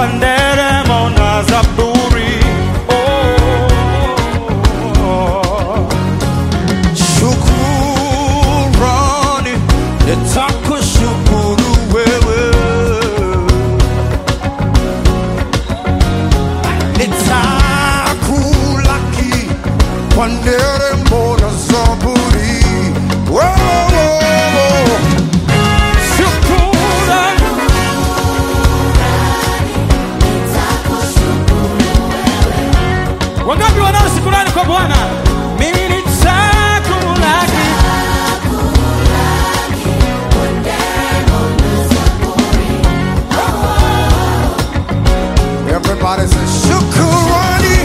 kwa nderemo na zaburi. Oh. Shukurani nitakushukuru wewe, nitakulaki kwa nderemo na zaburi. Oh, oh, oh. Shukurani Wangapi wanao shukurani kwa Bwana? Mimi nitakulaki. Everybody say shukurani.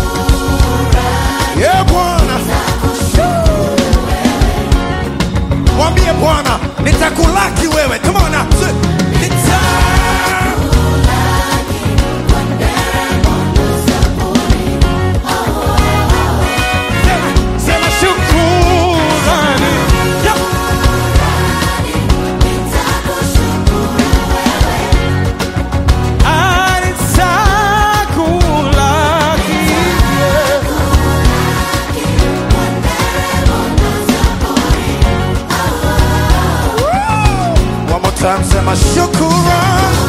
Yeah, Bwana. Mwambie Bwana, nitakulaki wewe. Come on now. Say, nita Sema shukurani. Yep. Nitakulaki. One more time, sema shukurani.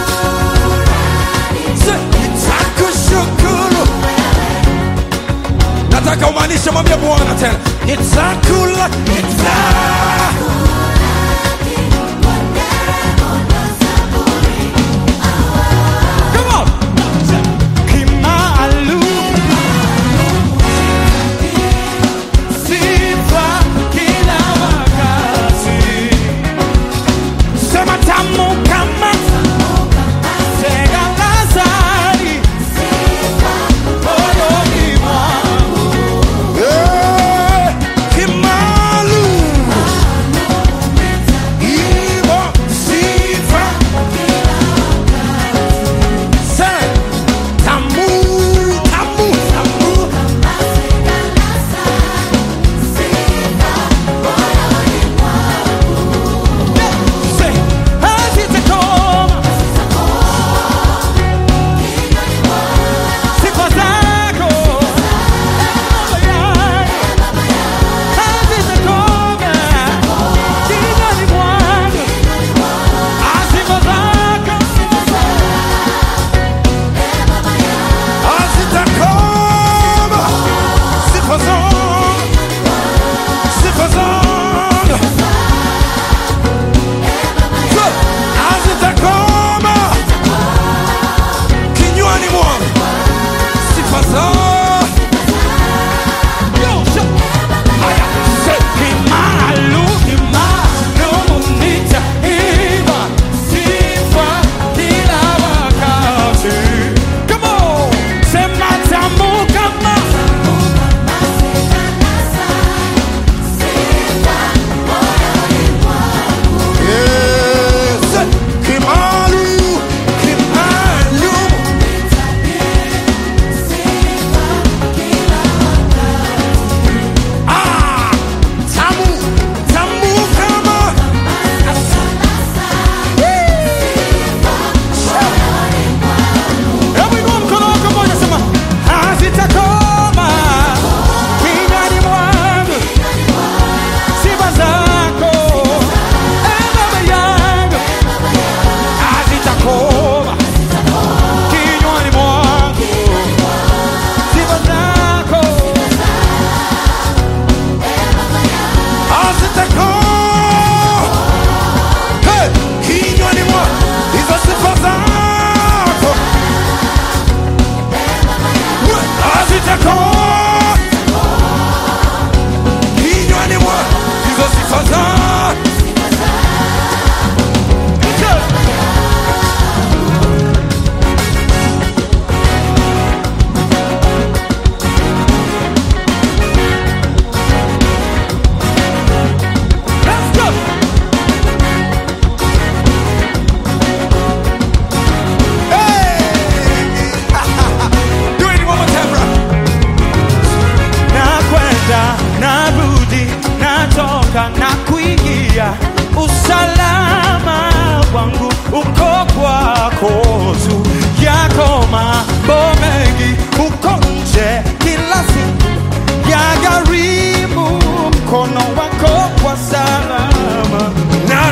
Say, nitakushukuru. Nataka umaanishe, mwambie Bwana tena, nitakula nita Come on. Kimaalum. Sifa kila wakati. Sema tamu kama sega la asali moyoni mwangu. Eh, kimaalum.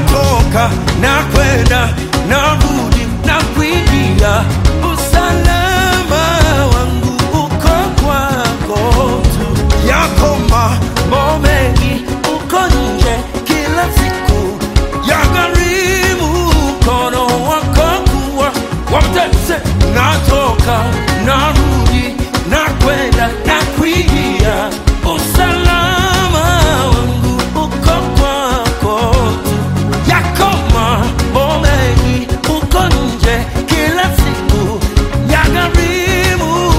natoka na kwenda narudi na kuingia usalama wangu uko kwako tu yako mambo mengi uko nje kila siku ya gharimu mkono wako kuwa wamtese natoka narudi na kwenda na kuingia usalama wangu uko kwako tu yako mambo mengi uko nje kila siku ya gharimu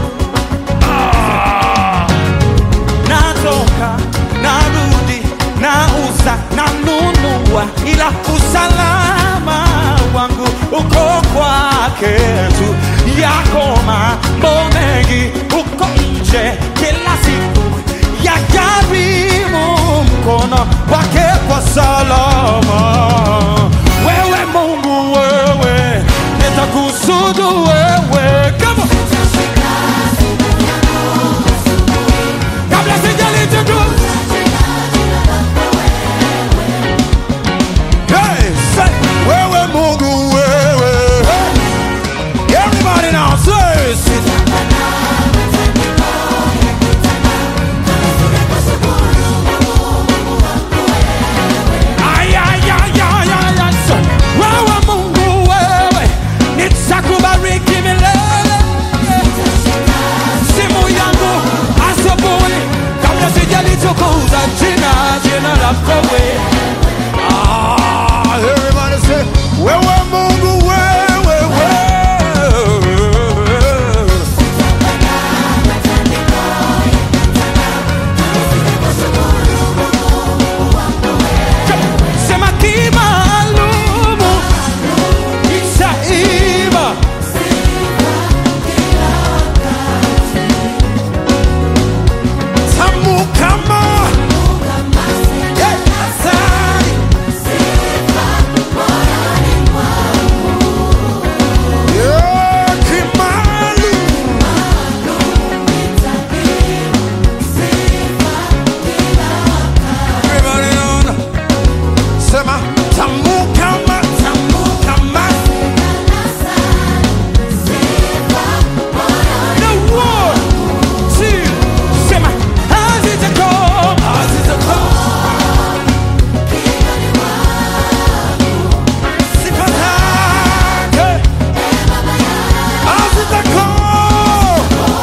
ah. natoka narudi nauza nanunua ila usalama wangu uko kwake tu yako mambo mengi uko nje kila siku ya karimu mkono wake kwa salama wewe mungu wewe nitakusudu wewe kama kabla sijalitudu Hey, say, wewe Mungu wewe. Hey. Everybody now say, sit. Ay, ay, ay, ay, ay, ay, say, wewe mungu wewe nitakubariki milele simu yangu asubuhi kabla sijalitukuza jina jina lako wewe Ah, everybody say, wewe Mungu wewe wewe. sema kimaalumu itaiva Tamu kama yeah, asali. Yeah, kimali. Everybody on. Sema tamu kama tamu kama the one two sema hazitakoma sifa zake hazitakoma.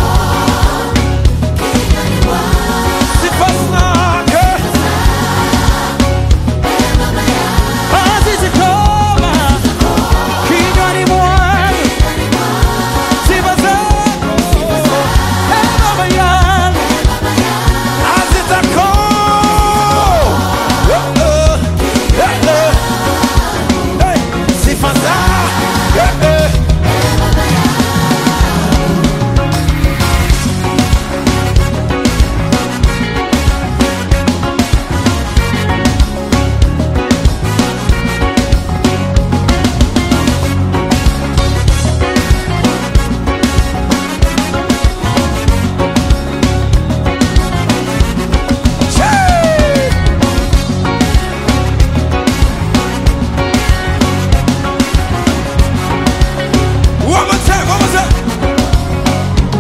Sifa zake hazitakoma kinywani mwangu sifa zako Ee Baba yangu hazitakoma. Oh, oh, eh, eh. Hey, sifa zake eh. Chee! One more time, one more time.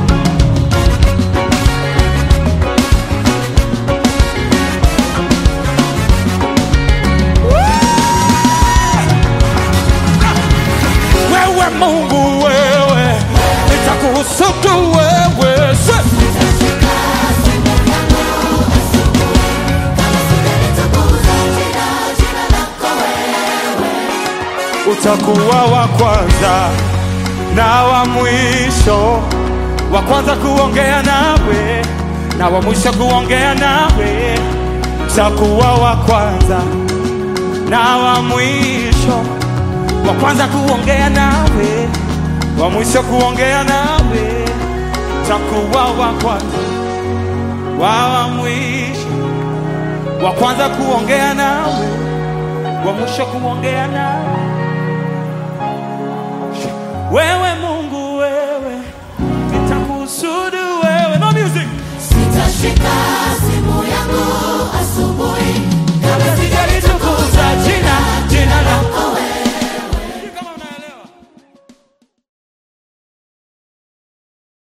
wewe Mungu wewe nitakusudu wewe Se- utakuwa wa kwanza na wa mwisho, wa kwanza kuongea nawe na wa mwisho kuongea nawe. Utakuwa wa kwanza na wa mwisho, wa kwanza kuongea nawe, wa mwisho kuongea nawe. Utakuwa wa kwanza wa wa mwisho, wa kwanza kuongea nawe, wa mwisho kuongea nawe. Wewe Mungu wewe, nitakusudu wewe. No music. Sitashika simu yangu asubuhi